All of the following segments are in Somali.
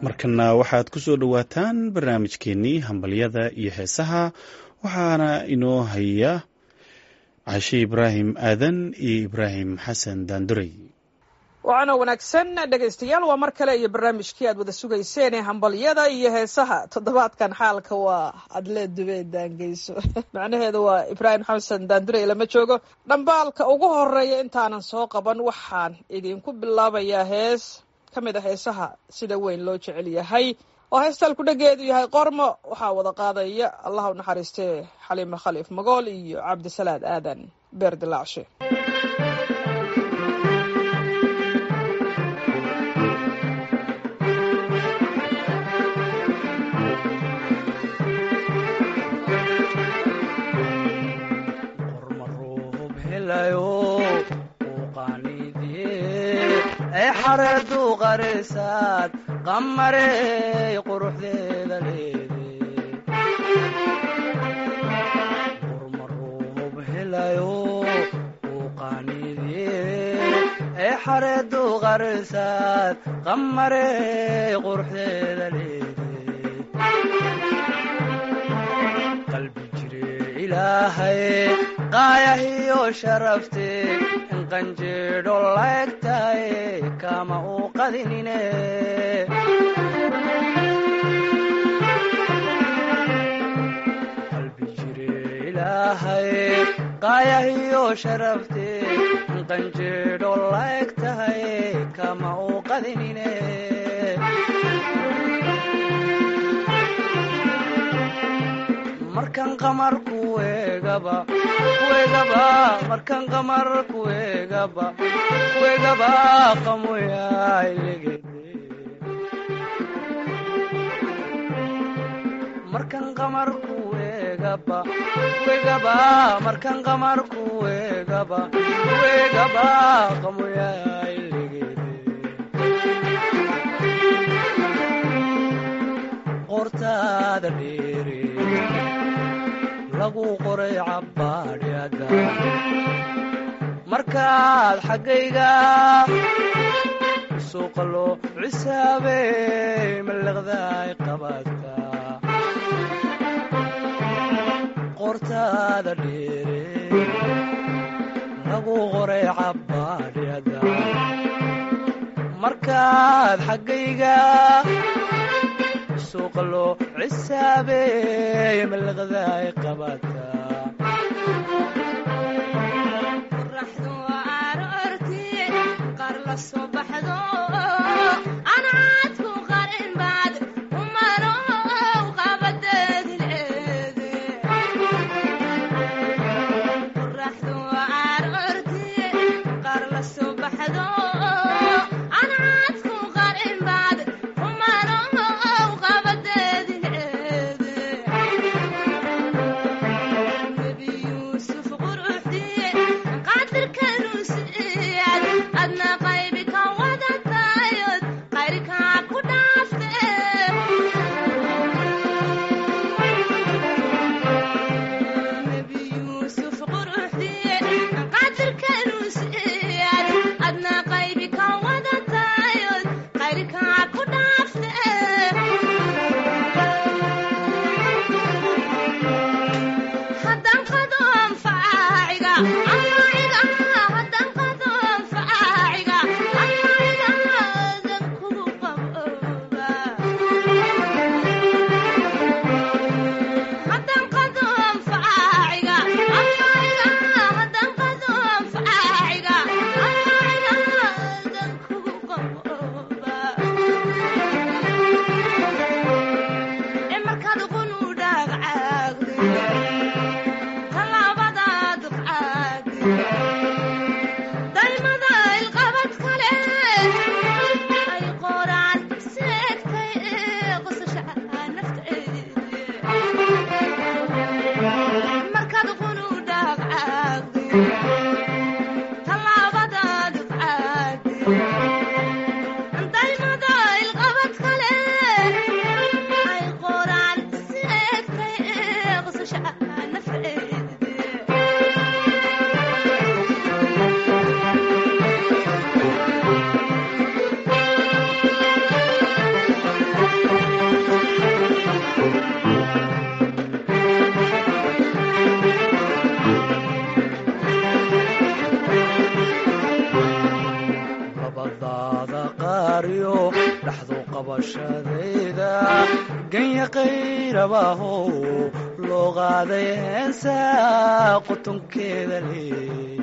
markana waxaad ku soo dhowaataan barnaamijkeennii hambalyada iyo heesaha waxaana inoo haya cashe ibraahim aadan iyo ibraahim xasan daandurey waxaana wanaagsan dhegaystayaal waa mar kale iyo barnaamijkii aad wada sugayseen ee hambalyada iyo heesaha toddobaadkan xaalka waa adlee dubee daangeyso macnaheedu waa ibraahim xasan daandurey lama joogo dhambaalka ugu horeeya intaanan soo qaban waxaan idinku bilaabayaa hees ka mid a heesaha sida weyn loo jecel yahay oo heestal ku dhageedu yahay qormo waxaa wada qaadaya allah u naxariistee xaliime khaliif magool iyo cabdisalaad aadan beer dilaacshe xareedu qarisaad qamarey quruxdeeda leede qurmaruub helayo uu qaaniidye ee xareedu qarisaad qamarey quruxdeeda leede qalbi jire ilaahay qaayahiyo sharafte qanjeedho laegtaye kama uu qadinine qalbi jire ilaahay qaayahiyo sharafte qanjeedho laegtaye kama uu qadinine markan qamar kuegaba kuegaba markan qamar kuegaba kuegaba qamoyailegede markan qamar kuegaba kuegaba markan qamar kuegaba kuegaba qamoyailegede qortaada dheere lagu qoray cabbaadhyada markaad xaggayga suuqa loo cisaabey mallaqdaay qabaadka qortaada dheere lagu qoray cabbaadhyada markaad xaggayga suuqa loo cisaabey mallaqdaay qabaadka qoraxdu aroortii qaar la soo baxdo anaadku qarin baad umano qabadeedi leede qoraxdu aroortii qaar la soo baxdo anaadku qarin baad umano qabadeedi leede nebi yuusuf quruxdiye qaadirka ruusiyaad adna qaybi ka wadata qabashadayda ganya qayrabaaho loo qaaday heensa qutunkeeda leh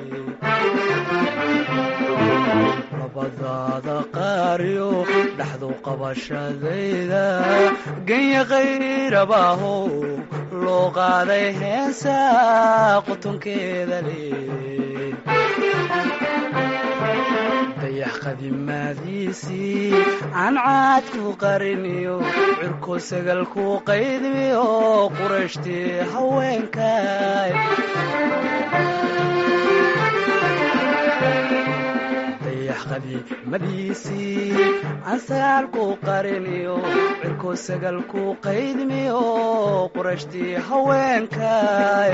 labadaada qaariyo dhaxdu qabashadayda ganya qayrabaaho loo qaaday heensa qutunkeeda leh dayax qadimaadiisii aan caad ku qariniyo cirko sagal ku qaydmiyo qurashtii haweenkay dayax qadiimadiisii aan sagaal ku qariniyo cirko sagal ku qaydmiyo qurashtii haweenkay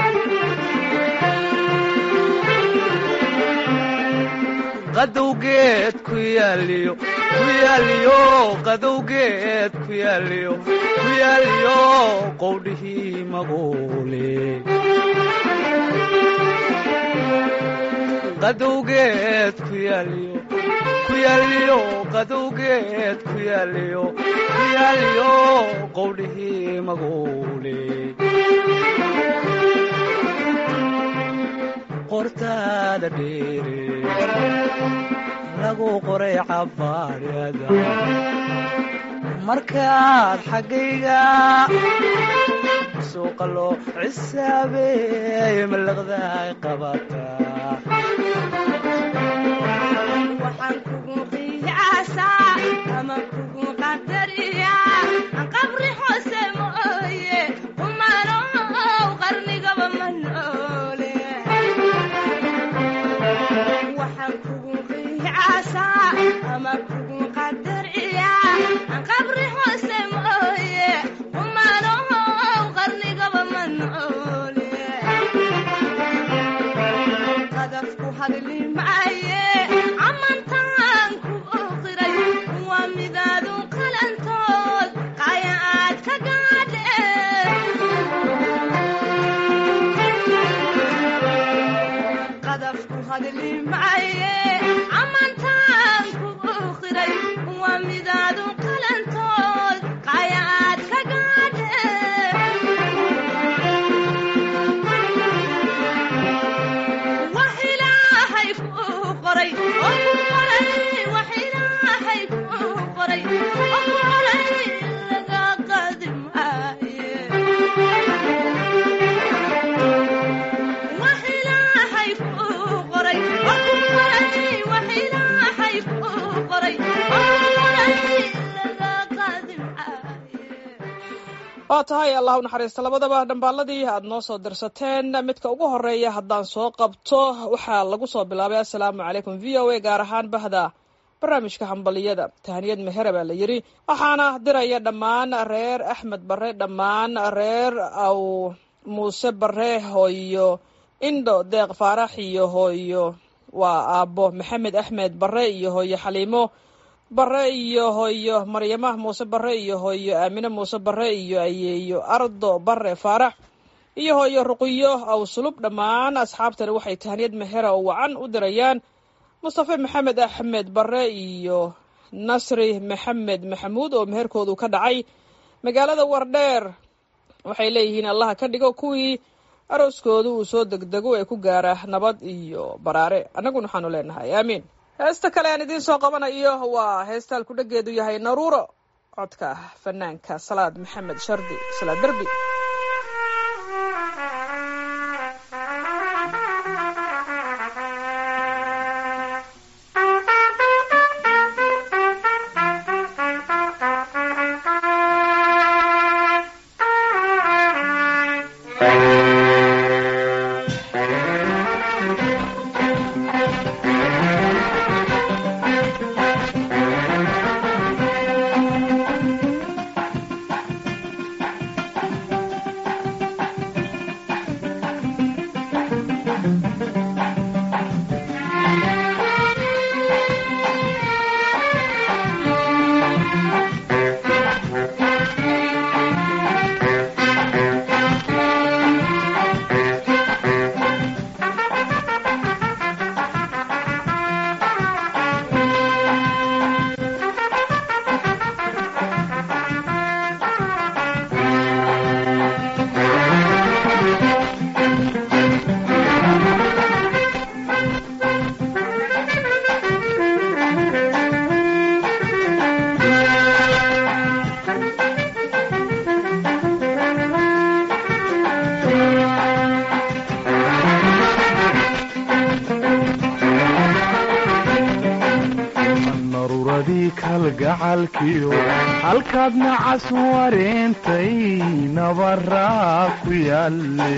qadowgeed ku yaaliyo ku yaaliyo qadowgeed ku yaaliyo ku yaaliyo qowdhihii maguule qadowgeed ku yaaliyo ku yaaliyo qadowgeed ku yaaliyo ku yaaliyo qowdhihii maguule qortaada dheere lagu qoray cabaarada markaad xaggayga suuqa loo cisaabeey malaqdaay qabataa waxaan kugu qiyaasaa ama kugu qadariyaa aan qabri hoose mooye kumanow qarnigaba ma noole waxaan kugu qiyaasaa ama kugu qadariyaa aan qabri hoose mooye kumanow qarnigaba ma noole qadafku hadli maaye amantaan ku oqiray waa midaadu qalantood qaya aad ka gaadhe qadafku hadli maaye amantaan ku oqiray waa midaadu qalantood qaya aad ka gaadhe wax ilaahay kuu qoray oo ku qoray wax ilaahay kuu qoray oo ku qoray laga qaadi maaye wax ilaahay kuu qoray oo ku qoray wax ilaahay kuu qoray oo ku qoray laga qaadi maaye waa tahay allah u naxariista labadaba dhambaaladii aad noo soo dirsateen midka ugu horeeya haddaan soo qabto waxaa lagu soo bilaabay assalaamu calaykum v o a gaar ahaan bahda barnaamijka hambaliyada tahaniyad mehere baa la yidhi waxaana diraya dhammaan reer axmed bare dhammaan reer aw muuse bare hooyo indho deeq faarax iyo hooyo waa aabbo maxamed axmed bare iyo hooyo xaliimo bare iyo hooyo maryama muuse bare iyo hooyo aamine muuse bare iyo ayeeyo ardo bare faarax iyo hooyo ruqiyo aw sulub dhammaan asxaabtani waxay tahaniyad mehera oo wacan u dirayaan mustafe maxamed axmed bare iyo nasri maxamed maxamuud oo meherkoodu ka dhacay magaalada wardheer waxay leeyihiin allaha ka dhigo kuwii arooskoodu uu soo degdego ee ku gaara nabad iyo baraare annaguna waxaanu leenahay aamiin heesta kale aan idiin soo qabanayo waa heestaan ku dhageedu yahay naruuro codka fanaanka salaad maxamed shardi salaad derbi Thank gacalkiyo halkaad nacas wareentay nabaraa ku yaalle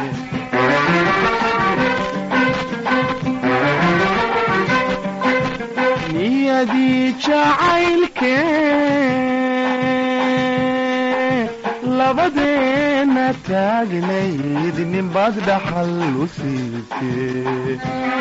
niyadii jacaylke labadeena taagnayd ninbaad dhaxal u siibtee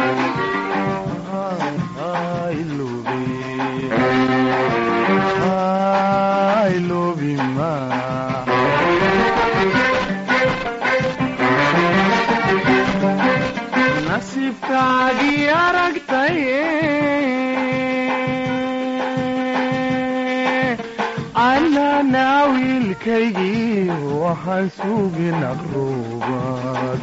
nasiibkaagii aragtay annana wiilkaygii waxaan sugin aqruubad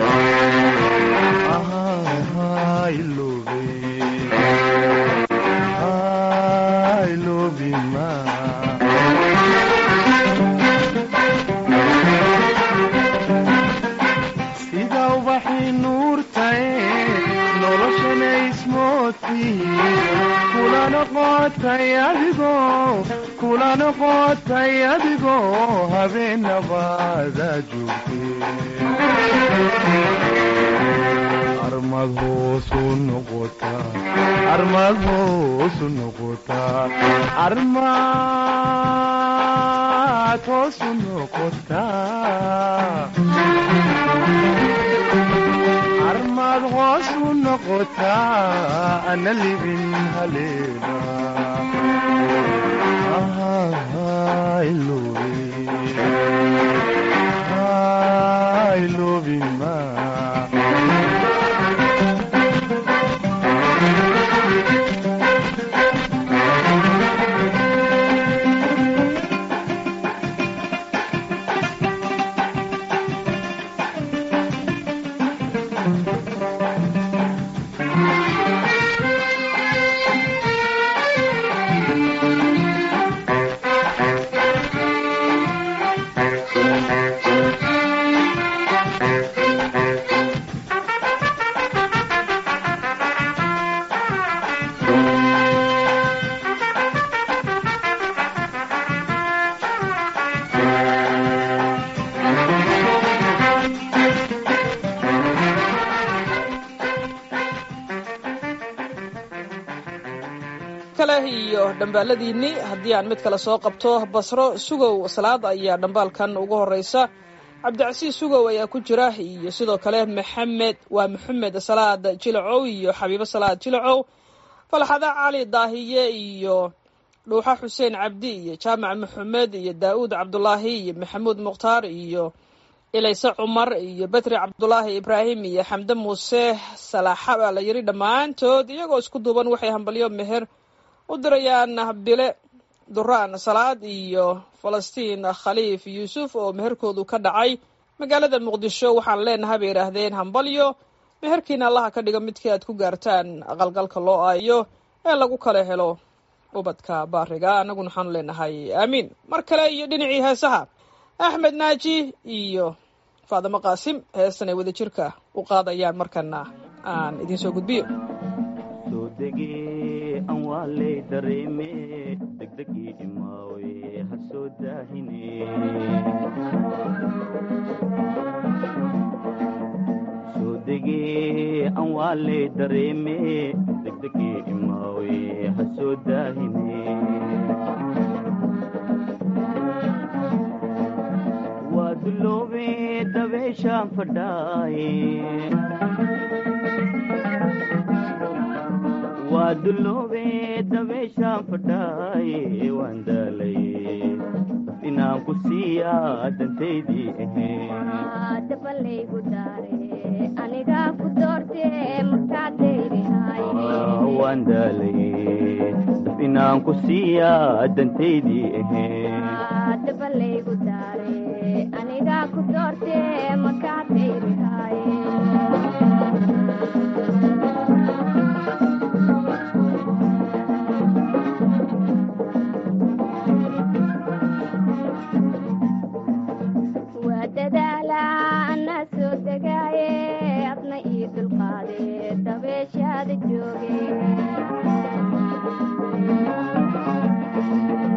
sida ubaxii nuurtae noloshana ismoodtii kula noqotay adigoo kula noqotay adigoo habeenabaada joogtee armad hoosu noqotaa armad hoosu noqotaa armad hoosu noqotaa armad hoosu noqotaa ana libin haleena ilobima kale iyo dhambaaladiinni haddii aan mid kale soo qabto basro sugow salaad ayaa dhambaalkan ugu horeysa cabdicasiis sugow ayaa ku jira iyo sidoo kale maxamed waa maxamed salaad jilacow iyo xabiibo salaad jilacow falxada cali daahiye iyo dhuuxa xuseen cabdi iyo jaamac maxamed iyo daa'uud cabdulaahi iyo maxamuud mukhtaar iyo ilayse cumar iyo betri cabdulaahi ibraahim iyo xamde muuse salaaxa baa la yidhi dhammaantood iyagoo isku duuban waxay hambalyo meher u dirayaan bile duraan salaad iyo falastiin khaliif yuusuf oo meherkoodu ka dhacay magaalada muqdisho waxaan leenahay bay yidhaahdeen hambalyo meherkiina allaha ka dhigo midkii aad ku gaartaan aqalgalka loo aayo ee lagu kala helo ubadka baariga annaguna waxaanu leenahay aamiin mar kale iyo dhinacii heesaha axmed naaji iyo faadimo qaasim heestan ay wada jirka u qaadayaan markana aan idiin soo gudbiyo soo degee aan waa lay dareeme degdegii imaawe ha soo daahine soo degee aan waa lay dareeme degdegii imaawe ha soo daahine waa duloobe dabeeshaan fadhaaye waa duloobe dabeeshaan fadhaaye waan daalaye inaan ku siiyaa dantaydii ahayn dabalaygu daare anigaa ku doorte markaad dayrihay waan daalaye inaan ku siiyaa dantaydii ahayn dabalaygu daare anigaa ku doorte markaad dayrihay waa dadaala anaa soo degaaye adna ii dulqaade dabeeshaada jooge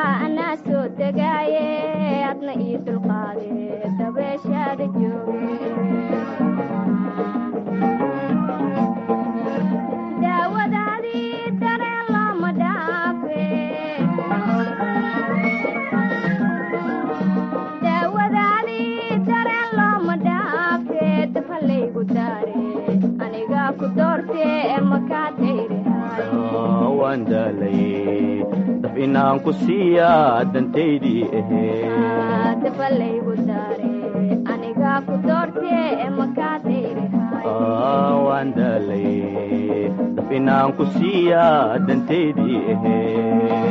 anaa soo degaaye adna ii dulqaade dabeeshaada jooge daawadaadii dareen looma dhaafe daawadaadii dareen looma dhaafe dafalaygu daare anigaa ku doorte makaa dayrihay waan daalay daf inaan ku siiyaa dantaydii ahee dafalaygu daare anigaa ku doorte makaa dayrihay waan daalay daf inaan ku siiyaa dantaydii ahee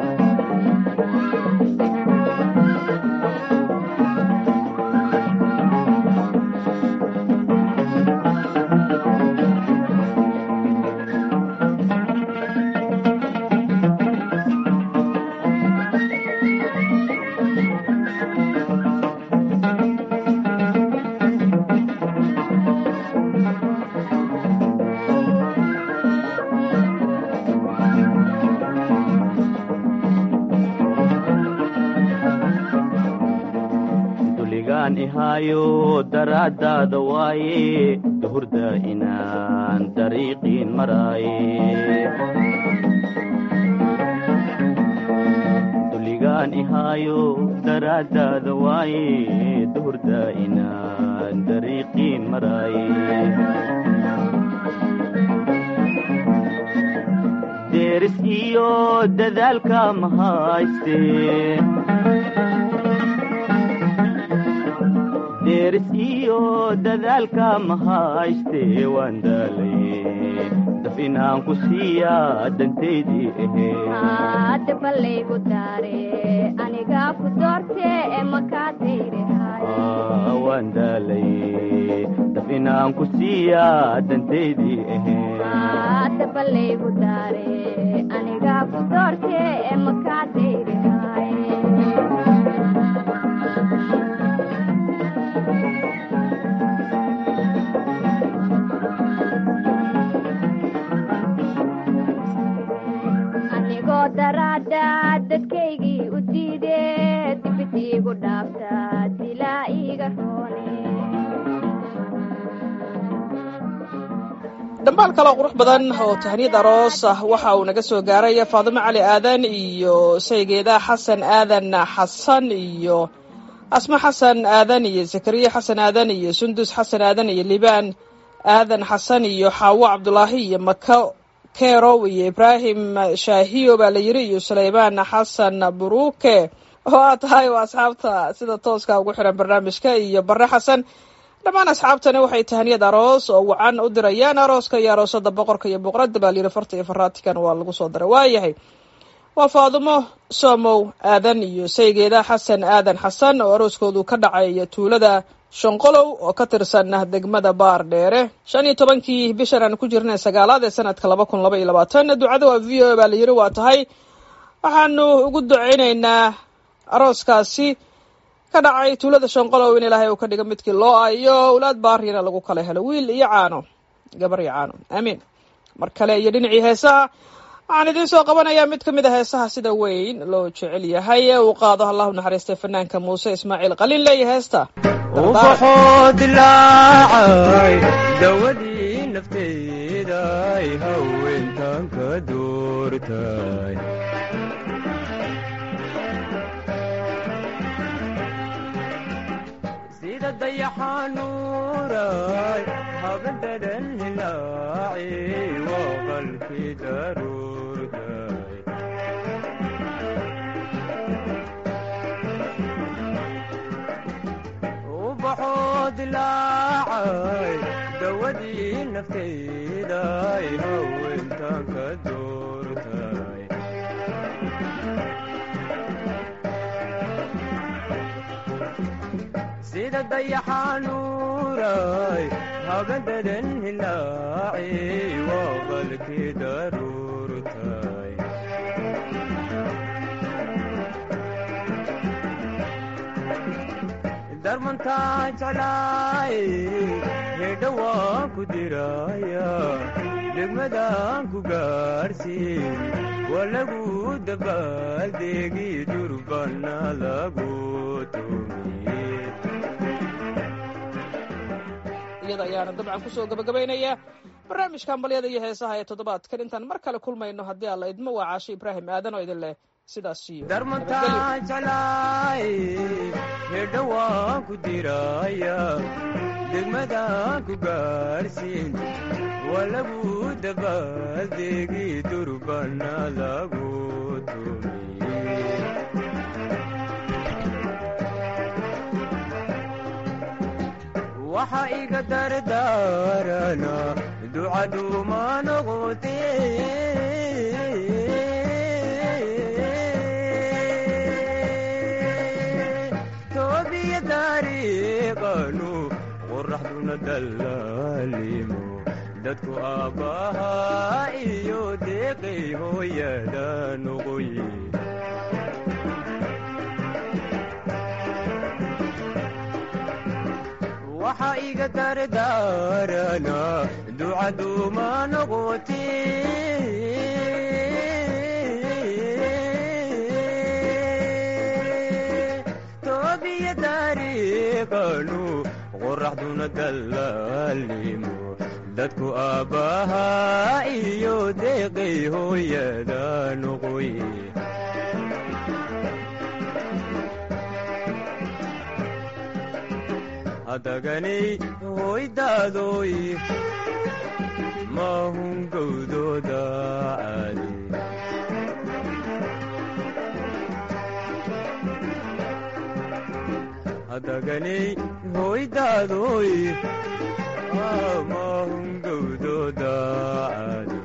duligaan ihaayo daraaddaada waaye duhurda inaan dariiqiin maraaye duligaan ihaayo daraaddaada waaye duhurda inaan dariiqiin maraaye deeris iyo dadaalka ma hayste deeris iyo dadaalka ma hayste waan daalay daf inaan ku siiyaa dantaydii ahee dafalaygu daare anigaa ku doorte makaa dayrihay waan daalay daf inaan ku siiyaa dantaydii ahee dafalaygu daare anigaa ku doorte makaa dayrihay anigoo daraada dadkaygii u diide dibid iigu dhaafta dilaa iiga roone dhambaal kaloo qurux badan oo tahniyad aroos ah waxa uu naga soo gaaray faadimo cali aadan iyo saygeeda xasan aadan xasan iyo asmo xasan aadan iyo zakariya xasan aadan iyo sundus xasan aadan iyo libaan aadan xasan iyo xaawo cabdulaahi iyo mako kerow iyo ibraahim shaahiyo baa la yiri iyo sulaymaan xasan buruke oo aad tahay waa asxaabta sida tooska ugu xiran barnaamijka iyo bare xasan dhammaan asxaabtani waxay tahaniyad aroos oo wacan u dirayaan arooska iyo aroosada boqorka iyo boqoradda baa layiri farta iyo faraatikan waa lagu soo daray waayahay waa faadumo soomow aadan iyo saygeeda xasan aadan xasan oo arooskoodu ka dhacay tuulada shanqolow oo ka tirsan degmada baar dheere shan iyo tobankii bishan aan ku jirnay sagaalaad ee sanadka laba kun laba iyo labaatan ducada waa v o baa la yiri waa tahay waxaanu ugu duceyneynaa arooskaasi ka dhacay tuulada shanqolow in ilaahay uu ka dhigo midkii loo ayo owlaad baariyana lagu kala helo wiil iyo caano gabar iyo caano aamiin mar kale iyo dhinacii heesaha waxaan idiin soo qabanayaa mid ka mid a heesaha sida weyn loo jecel yahay ee uu qaado allahu naxariistay fanaanka muuse ismaaciil qalin leeya heesta ubaxoo dilaacay dawadii nafteeday haweentan ka doortay sida dayaxanuuray habadadan hilaaci waa qalki daruurtay ubaxoo dilaacay dawadii nafteeday haweentan ka doortay sida dayaxanuuray habadadan hilaaci waa qalki daruurtay darmantaa jeclaay hedha waan ku diraya degmadaan ku gaarsiin waa lagu dabaaldegi durbana lagu tumiye iyada ayaana dabcan kusoo gabagabaynaya barnaamijka hambalyada iyo heesaha ee toddobaadkan intaan mar kale kulmayno haddii alla idmo waa caasho ibraahim aadan oo idin leh sidaas iyo darmantaa jeclaay hedha waan ku diraya degmadaan ku gaarsiin waa lagu dabaaldegi durbana lagu tumiye waxa iga dardaarana ducaduma noqote toobiya dariiqanu qoraxduna dallaalimo dadku aabbahaa iyo deeqay hooyada noqoye waxa iga dardaarana ducaduma noqote toobiya dariiqanu qoraxduna dallaalimo dadku aabbahaa iyo deeqay hooyada noqoye hadaganay hoydaadoy maahun gowdooda caadi hadaganay hoydaadoy maahun gowdooda caadi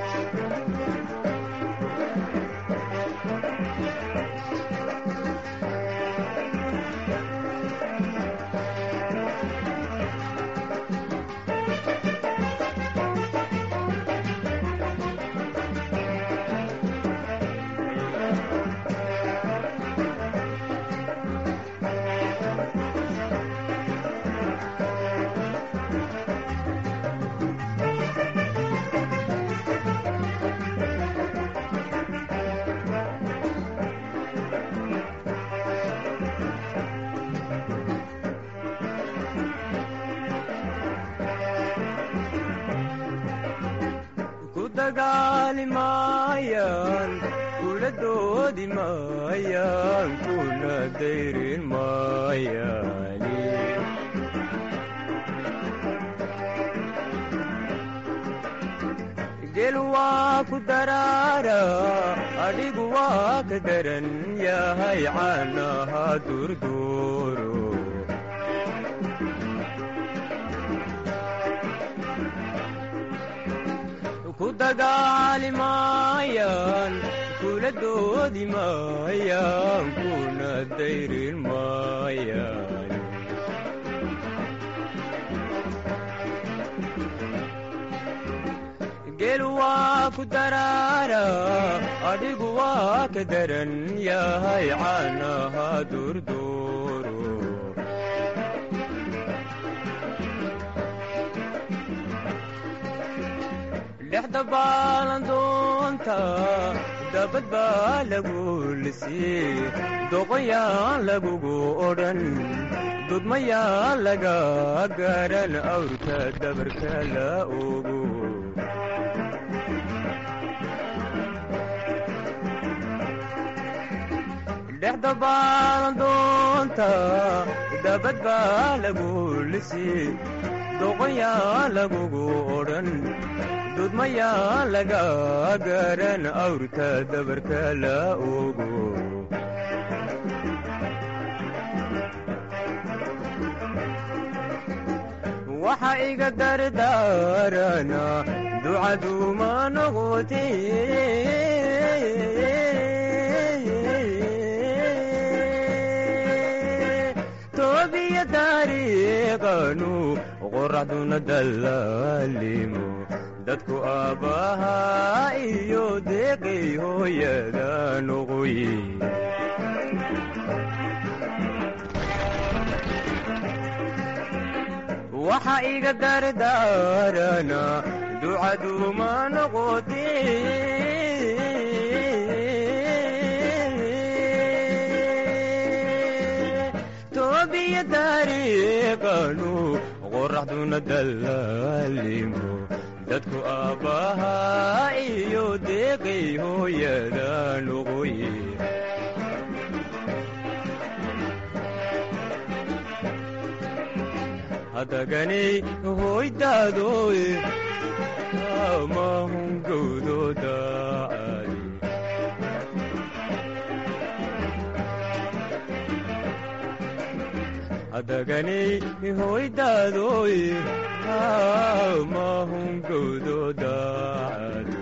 ku dagaali maayaan kula doodi maayaan kuna dayrin maayaani gel waa ku daraara adhigu waa ka daran yahay caanaha durduuro ku dagaali maayaan kula doodi maayaan kuna dayrin maayaan gel waa ku daraara adhigu waa ka daran yahay caanaha durduuro dhexda baalan doonta dabad baa lagu lisii doqoyaan lagugu odhan dudmayaan laga garan awrka dabarka la ogo dhexda baalan doonta dabad baa lagu lisii doqoyaan lagugu odhan dudmayaa laga garan awrka dabarka la ogo waxa iga dardaarana ducaduma noqote toobiya dariiqanu qoraxduna dallaalimo dadku aabbahaa iyo deeqay hooyada noqoye waxa iga dardaarana ducaduma noqote toobiya dariiqanu qoraxduna dallaalimo dadku aabbaha iyo deeqay hooyada noqoye hadaganay hoydaadoy amahungowdooda caadi hadaganay hoydaadoy amahungowdooda caadi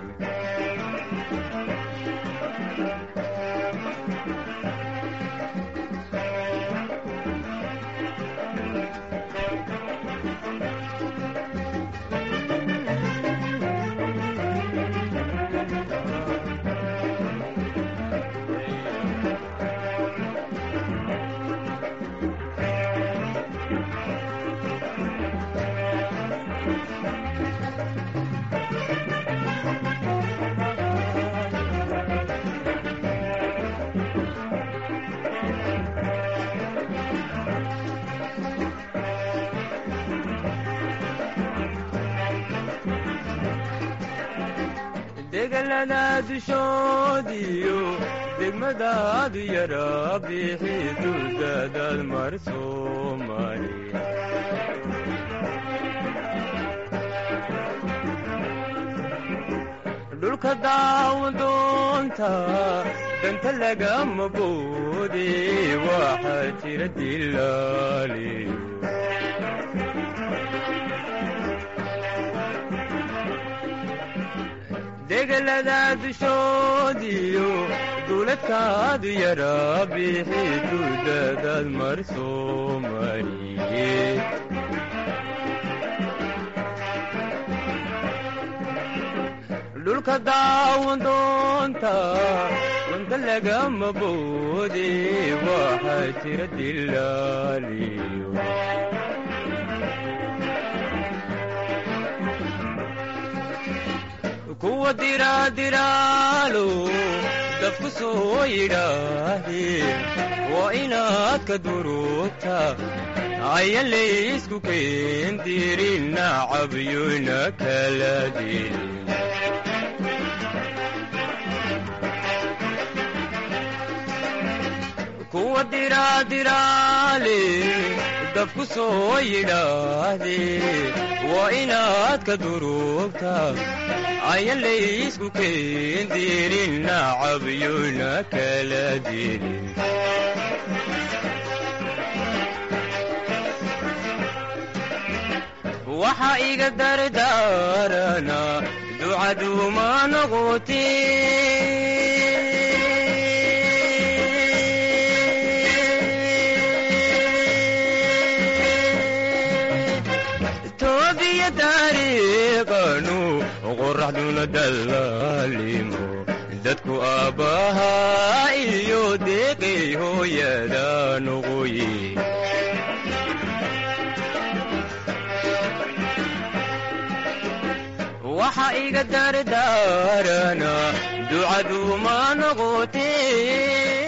degalada dushoodiyo degmadaadu yara bixi duldaadaad mar soomali dhulka daawadoonta danta lagama boode waxaa jira dilaaliyo degalada dushoodiyo duuladkaadu yara bixi duldaadaad mar soomaliye dhulka daawadoonta danta lagama boode waxaa jira dilaaliyo kuwa diraadiraalo dabku soo yidhaaheen waa inaad ka durugta ayan laysku keendirin nacabyona kala dilin kuwa diraadiraale dabku soo yidhaahdeen waa inaad ka durugta ayan laysku keendirin nacabyona kala dilin waxa iga dardaarana ducaduuma noqotee toobiya dariiqanu qoraxduna dallaalimo dadku aabbaha iyo deeqay hooyada noqoye waxa iga dardaarana ducaduuma noqotee